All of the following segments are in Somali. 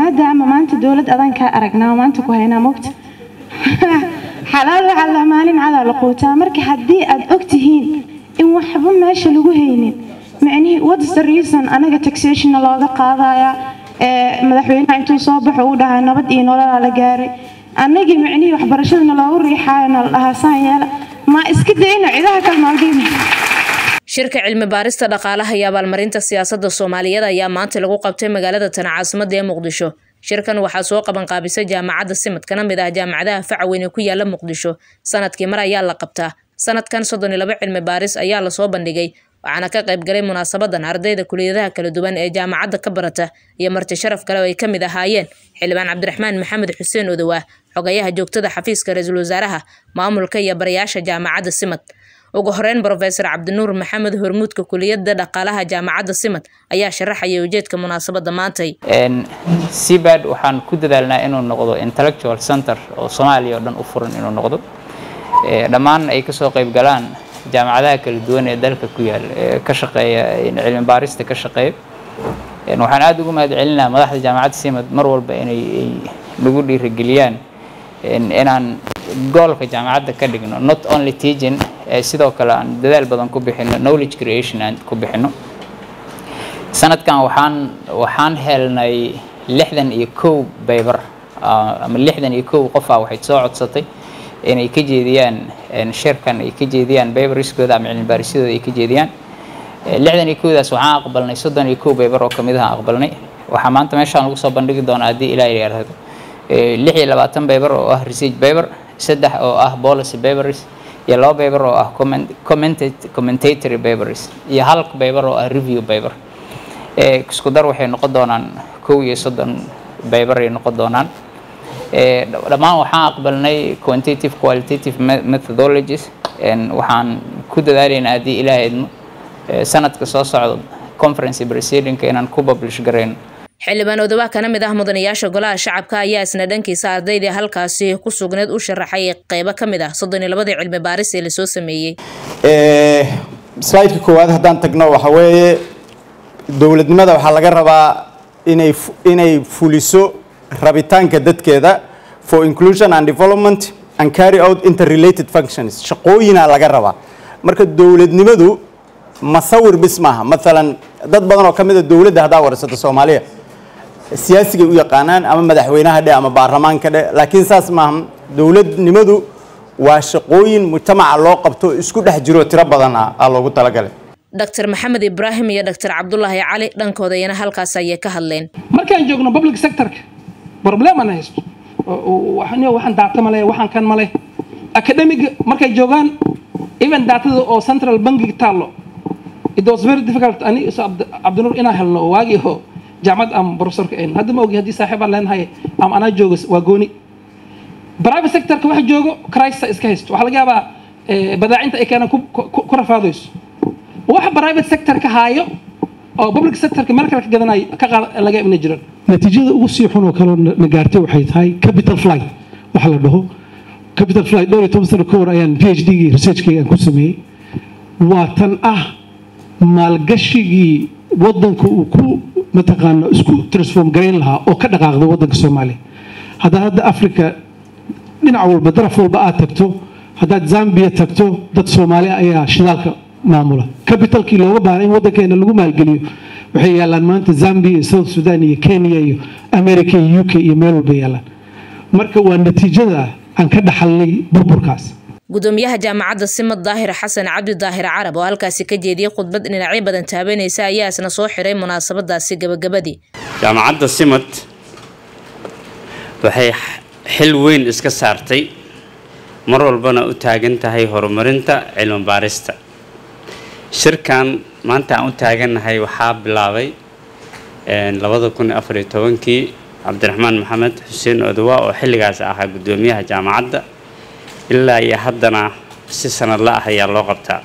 maadaama maanta dowlad adan kaa aragnaa maanta ku haynaa mogta xalaal waxaa la maalin cadaa la quutaa marka haddii aad ogtihiin in waxba meesha lagu haynin micnihii what's the reason anaga taxationna looga qaadaya madaxweynaha intuu soo baxo uu dhahaa nabad iyo nololaa la gaaray annagii micnihii waxbarashadana loogu riixaayona la dhahaa saan yeela ma iska dayno cidaha kale maaldiina shirka cilmi baarista dhaqaalaha iyo abaalmarinta siyaasadda soomaaliyeed ayaa maanta lagu qabtay magaalada tana caasimada ee muqdisho shirkan waxaa soo qabanqaabisay jaamacadda simad kana mid ah jaamacadaha facaweyn ee ku yaala muqdisho sanadkii mar ayaa la qabtaa sanadkan soddon iyo laba cilmi baaris ayaa lasoo bandhigay waxaana ka qayb galay munaasabadan ardayda kuliyadaha kala duwan ee jaamacadda ka barata iyo marti sharaf kale oo ay ka mid ahaayeen xildhibaan cabdiraxmaan maxamed xuseen odowaa xogayaha joogtada xafiiska ra-iisul wasaaraha maamulka iyo barayaasha jaamacadda simad ugu horeyn brofesor cabdinuur maxamed hormuudka kuliyadda dhaqaalaha jaamacadda simad ayaa sharaxaya ujeedka munaasabada maantay cbad waxaan ku dadaalnaa inuu noqdo intellectual center oo soomaaliya oo dhan u furan inuu noqdo dhammaan ay kasoo qayb galaan jaamacadaha kala duwan ee dalka ku yaal ee ka shaqeeya cilmi baarista ka shaqeeya waxaan aada ugu mahad celinaha madaxda jaamacadda simad mar walba inay nagu dhiirigeliyaan inaan goolka jaamacadda ka dhigno not only teaching sidoo kale aan dadaal badan ku bixino knowledge creation aan ku bixino sanadkan waxaan waxaan helnay lixdan iyo kow baybar ama lixdan iyo kow qofaa waxay soo codsatay inay ka jeediyaan shirkan ay ka jeediyaan baybriskooda ama cilmi baarisyadooda ay ka jeediyaan lixdan iyo kowdaas waxaan aqbalnay soddon iyo kow baybar oo kamid aha aqbalnay waxaa maanta meeshaan lagu soo bandhigi doonaa haddii ilaa yidhaahdo lix iyo labaatan baybar oo ah research baybar saddex oo ah policy baybaris iyo laba baybar oo ah commentatory baybaris iyo hal baybar oo ah review baybar isku dar waxay noqon doonaan kow iyo soddon baybar ay noqon doonaan dhammaan waxaan aqbalnay quantitative qualitative methodologies waxaan ku dadaalaynaa haddii ilaah idmo sanadka soo socdo conference proceedingka inaan ku publish garayno xildhibaan odawaa kana mid ah mudanayaasha golaha shacabka ayaa isna dhankiisa ardaydii halkaasi ku sugneed u sharaxay qeybo ka mid ah soddon iyo labadii cilmi baaris ee lasoo sameeyey slideka koowaad haddaan tagno waxa weeye dowladnimada waxaa laga rabaa inay inay fuliso rabitaanka dadkeeda for inclusion and development and carry out interrelated functions shaqooyinaa laga rabaa marka dowladnimadu masawir bis maaha maalan dad badan oo ka mid a dowladda haddaa warsato soomaaliya siyaasigay u yaqaanaan ama madaxweynaha dhe ama baarlamaanka dhe laakiin saas maaha dowladnimadu waa shaqooyin mujtamaca loo qabto isku dhex jiro tiro badan ah aa loogu talagalay dr maxamed ibraahim iyo dr cabdulaahi cali dhankooda iyana halkaas ayay ka hadleen markaan joogno public sectorka problemana haysto waxaan daata male waxaan kan male academic markay joogaan even daatada oo central bankiga taallo it was very difficult ani cabdinuur inaan helno oo waagii oo jaamacad ama professorka ayn hadda ma ogi haddii saaxiib aan leenahay ama anaa joogo waa gooni private sectorka waxa joogo crisa iska haysto waxaa laga yaabaa badaacinta ay keenaan ku rafaadayso waxa private sector ka haayo oo public sectorka meel kale ka gadanayo ka qaad laga ina jiraan natiijada ugu sii xun oo kaloo na gaartay waxay tahay capital flight waxa la dhaho capital flight dhowr iyo toban sano ka hor ayaan p h d-gii researchkayga aan ku sameeyey waa tan ah maalgashigii waddanka uu ku mataqaano isku transform garayn lahaa oo ka dhaqaaqda waddanka soomaaliya haddaad hadda africa dhinac walba daraf walba aad tagto haddaad zambia tagto dad soomaali ayaa shidaalka maamula capitalkii looga baahnay in waddankeena lagu maalgeliyo waxay yaalaan maanta zambia iyo south sudan iyo kenya iyo america iyo u k iyo meel walba yaalaan marka waa natiijada aan ka dhaxalnay burburkaas gudoomiyaha jaamacadda simad daahir xasan cabdi daahir carab oo halkaasi ka jeediyey khudbad dhinacyo badan taabanaysa ayaa isna soo xiray munaasabadaasi gabagabadii jaamacadda simad waxay xil weyn iska saartay mar walbana u taagan tahay horumarinta cilmi baarista shirkan maanta aan u taagannahay waxaa bilaabay labada kun afar iyo tobankii cabdiraxmaan maxamed xuseen odawaa oo xilligaas ahaa guddoomiyaha jaamacadda ilaa iyo haddana si sanadla ah ayaa loo qabtaa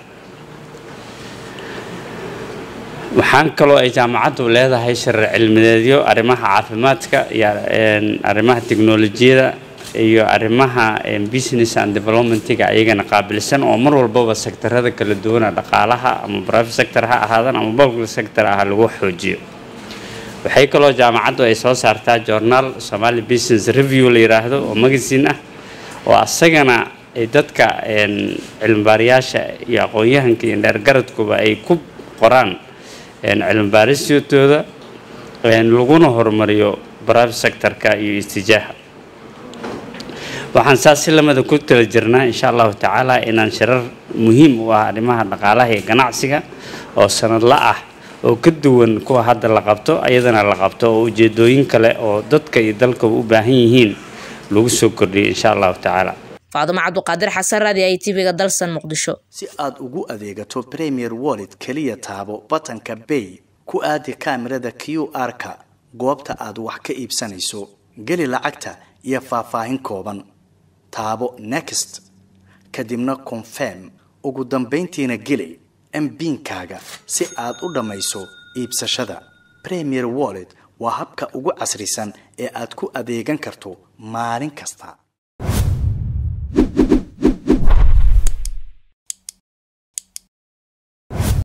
waxaan kaloo ay jaamacaddu leedahay sharar cilmideedyo arrimaha caafimaadka iyo arrimaha teknolojiyada iyo arrimaha business and developmentiga ayagana qaabilsan oo mar walbaba sektarada kala duwana dhaqaalaha ama private sector ha ahaadan ama public sector ah lagu xoojiyo waxay kaloo jaamacaddu ay soo saartaa journaal somali business review la yiraahdo oo magazine ah oo asagana ay dadka cilmibaarayaasha iyo aqoon-yahanka iyo dheergaradkuba ay ku qoraan cilmibaaristooda laguna horumariyo private sectorka iyo istijaaha waxaan saas si lamida ku tala jirnaa insha allahu tacaala inaan shirar muhiim u ah arrimaha dhaqaalaha iyo ganacsiga oo sanadla ah oo ka duwan kuwa hadda la qabto ayadana la qabto oo ujeedooyin kale oo dadka iyo dalkaba u baahan yihiin lagu soo kordhiyay insha allahu tacaala faadumo cabduqaadir xasan raadi ay tv-ga dalsan muqdisho si aad ugu adeegato premier wallet keliya taabo batanka bay ku aadi kaamirada q r-ka goobta aad wax ka iibsanayso geli lacagta iyo faahfaahin kooban taabo next kadibna confirm ugu dambayntiina geli mbiinkaaga si aad u dhammayso iibsashada premier wallet waa habka ugu casrisan ee aad ku adeegan karto maalin kasta